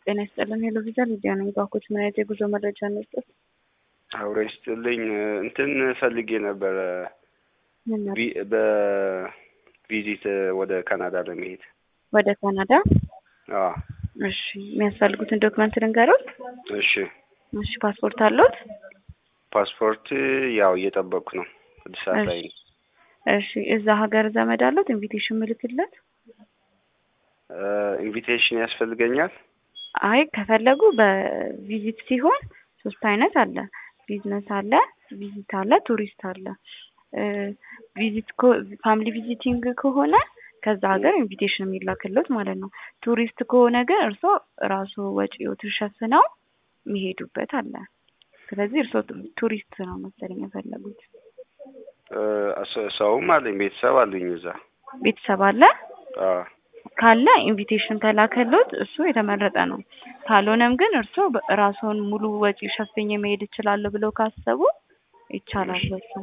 ጤና ይስጥልን። ሄሎ ቪዛ ሊዲያ ነኝ። ባኮች ምን አይነት የጉዞ መረጃ እንስጥ? አውሬ ይስጥልኝ። እንትን ፈልጌ ነበረ ምን ነበር? ቪ- በቪዚት ወደ ካናዳ ለመሄድ። ወደ ካናዳ? አዎ እሺ። የሚያስፈልጉትን ዶክመንት ልንገሩት? እሺ። እሺ። ፓስፖርት አሉት? ፓስፖርት ያው እየጠበቅኩ ነው። አዲስ አበባ ላይ ነኝ። እሺ። እዛ ሀገር ዘመድ አሉት? ኢንቪቴሽን ምልክለት? ኢንቪቴሽን ያስፈልገኛል? አይ ከፈለጉ በቪዚት ሲሆን ሶስት አይነት አለ። ቢዝነስ አለ፣ ቪዚት አለ፣ ቱሪስት አለ። ቪዚት ፋሚሊ ቪዚቲንግ ከሆነ ከዛ ሀገር ኢንቪቴሽን የሚላክለት ማለት ነው። ቱሪስት ከሆነ ግን እርስዎ ራሱ ወጪዎትን ሸፍነው የሚሄዱበት አለ። ስለዚህ እርስዎ ቱሪስት ነው መሰለኝ የፈለጉት። እ፣ ሰውም አለኝ ቤተሰብ አሉኝ እዛ። ቤተሰብ አለ አዎ ካለ ኢንቪቴሽን ከላከሎት እሱ የተመረጠ ነው። ካልሆነም ግን እርስዎ ራስዎን ሙሉ ወጪ ሸፍኜ መሄድ እችላለሁ ብለው ካሰቡ ይቻላል። በሱ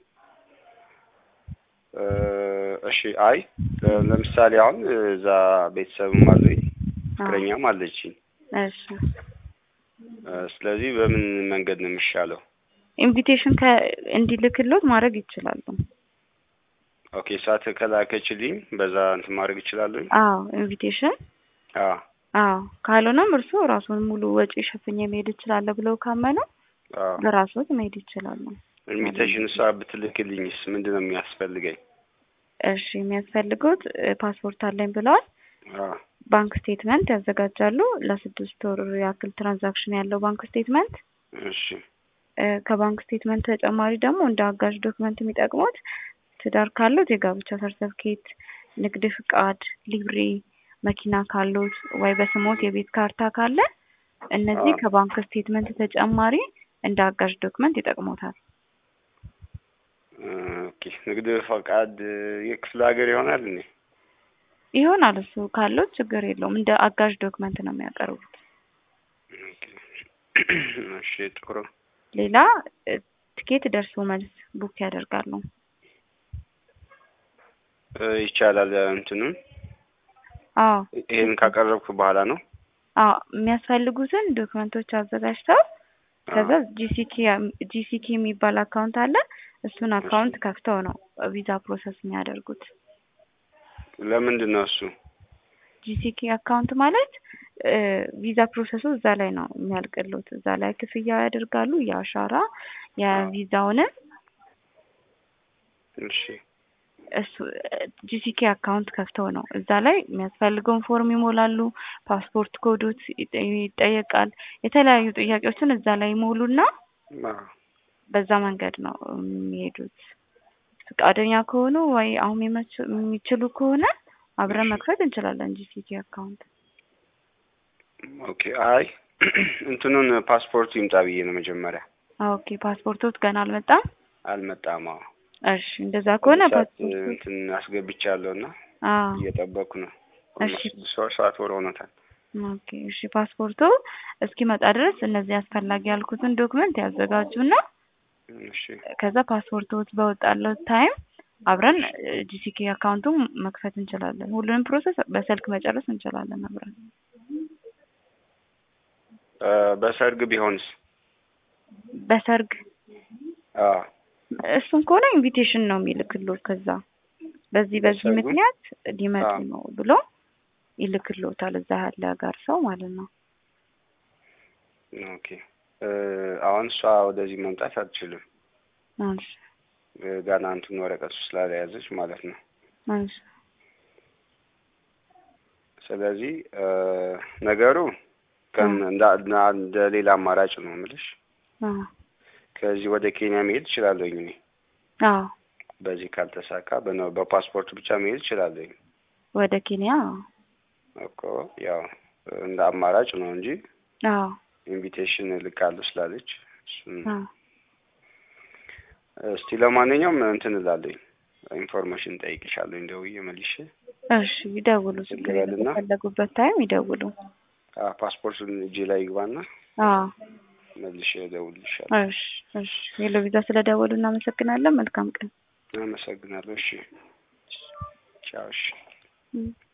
እ፣ እሺ። አይ ለምሳሌ አሁን እዛ ቤተሰብም አለኝ ፍቅረኛም አለችኝ። እሺ እ፣ ስለዚህ በምን መንገድ ነው የሚሻለው? ኢንቪቴሽን ከ እንዲልክሎት ማድረግ ይችላሉ። ኦኬ ሰዓት ከላከችልኝ በዛ እንትን ማድረግ እችላለሁ? አዎ ኢንቪቴሽን አዎ አዎ። ካልሆነም እርስዎ ራስዎን ሙሉ ወጪ ሸፍኜ መሄድ እችላለሁ ብለው ካመኑ አዎ። በራስዎት መሄድ ይችላሉ። ኢንቪቴሽን እሷ ብትልክልኝስ ምንድን ነው የሚያስፈልገኝ? እሺ የሚያስፈልጉት እ፣ ፓስፖርት አለኝ ብለዋል። አዎ ባንክ ስቴትመንት ያዘጋጃሉ። ለስድስት ወር ያክል ትራንዛክሽን ያለው ባንክ ስቴትመንት እሺ እ፣ ከባንክ ስቴትመንት ተጨማሪ ደግሞ እንደ አጋዥ ዶክመንት የሚጠቅሙት ትዳር ካሉት የጋብቻ ሰርተፍኬት፣ ንግድ ፍቃድ፣ ሊብሬ፣ መኪና ካሉት ወይ በስሞት የቤት ካርታ ካለ እነዚህ አዎ። ከባንክ ስቴትመንት ተጨማሪ እንደ አጋዥ ዶክመንት ይጠቅሙታል። እ፣ ኦኬ ንግድ ፈቃድ የክፍለ ሀገር ይሆናል እንዴ? ይሆናል እሱ ካሉት ችግር የለውም። እንደ አጋዥ ዶክመንት ነው የሚያቀርቡት። ኦኬ። እሺ ጥሩ። ሌላ እ፣ ትኬት ደርሶ መልስ ቡክ ያደርጋሉ። እ፣ ይቻላል እንትኑን አዎ ይሄን ካቀረብኩ በኋላ ነው? አዎ የሚያስፈልጉትን ዶክመንቶች አዘጋጅተው ከዛ ጂሲኪ ጂሲኪ የሚባል አካውንት አለ። እሱን አካውንት ከፍተው ነው ቪዛ ፕሮሰስ የሚያደርጉት። ለምንድን ነው እሱ? ጂሲኪ አካውንት ማለት እ፣ ቪዛ ፕሮሰሱ እዛ ላይ ነው የሚያልቅሉት። እዛ ላይ ክፍያ ያደርጋሉ። የአሻራ የቪዛውንም እሺ እሱ ጂሲኬ አካውንት ከፍተው ነው እዛ ላይ የሚያስፈልገውን ፎርም ይሞላሉ። ፓስፖርት ኮዶት ይጠ- ይጠየቃል። የተለያዩ ጥያቄዎችን እዛ ላይ ይሞሉና አዎ በዛ መንገድ ነው የሚሄዱት። ፈቃደኛ ከሆኑ ወይ አሁን የሚመች- የሚችሉ ከሆነ አብረን መክፈት እንችላለን ጂሲኬ አካውንት። ኦኬ። አይ እንትኑን ፓስፖርቱ ይምጣ ብዬ ነው መጀመሪያ። ኦኬ ፓስፖርቶት ገና አልመጣም። አልመጣም። አዎ እሺ እንደዛ ከሆነ ሰዓት ፓስፖርቱ እንትን አስገብቻለሁ እና አዎ እየጠበቅኩ ነው። እሺ ስድስት ወር ሰባት ወር ሆኖታል። ኦኬ እሺ ፓስፖርቱ እስኪመጣ ድረስ እነዚህ አስፈላጊ ያልኩትን ዶክመንት ያዘጋጁና እሺ ከዛ ፓስፖርቶት በወጣለው ታይም አብረን ጂሲኬ አካውንቱን መክፈት እንችላለን። ሁሉንም ፕሮሰስ በስልክ መጨረስ እንችላለን አብረን። እ፣ በሰርግ ቢሆንስ? በሰርግ አዎ እሱን ከሆነ ኢንቪቴሽን ነው የሚልክሎት። ከዛ በዚህ በዚህ በሰርጉ? ምክንያት ሊመጡ አዎ። ነው ብሎ ይልክሎታል። እዛ ያለ ጋር ሰው ማለት ነው። ኦኬ። እ፣ አሁን እሷ ወደዚህ መምጣት አትችልም። እሺ እ፣ ገና እንትን ወረቀቱ ስላለያዘች ማለት ነው። እሺ ስለዚህ እ፣ ነገሩ ከን እንደ እንደ ሌላ አማራጭ ነው የምልሽ። አዎ ከዚህ ወደ ኬንያ መሄድ እችላለሁኝ እኔ አዎ በዚህ ካልተሳካ በነ- በፓስፖርት ብቻ መሄድ እችላለሁኝ ወደ ኬንያ እኮ ያው እንደ አማራጭ ነው እንጂ አዎ ኢንቪቴሽን ልካለሁ ስላለች እሱን አዎ እስቲ ለማንኛውም እንትን እላለሁኝ ኢንፎርሜሽን ጠይቅሻለሁ ደውዬ መልሼ እሺ ይደውሉ። ችግር የለም። ልበልና? በፈለጉበት ታይም ይደውሉ። አ ፓስፖርቱን እጄ ላይ ይግባና አዎ መልሼ እደውልልሻለሁ። እሺ እሺ። ሄሎ ቪዛ ስለደወሉ እናመሰግናለን። መልካም ቀን። አመሰግናለሁ። እሺ ቻው። እሺ እም።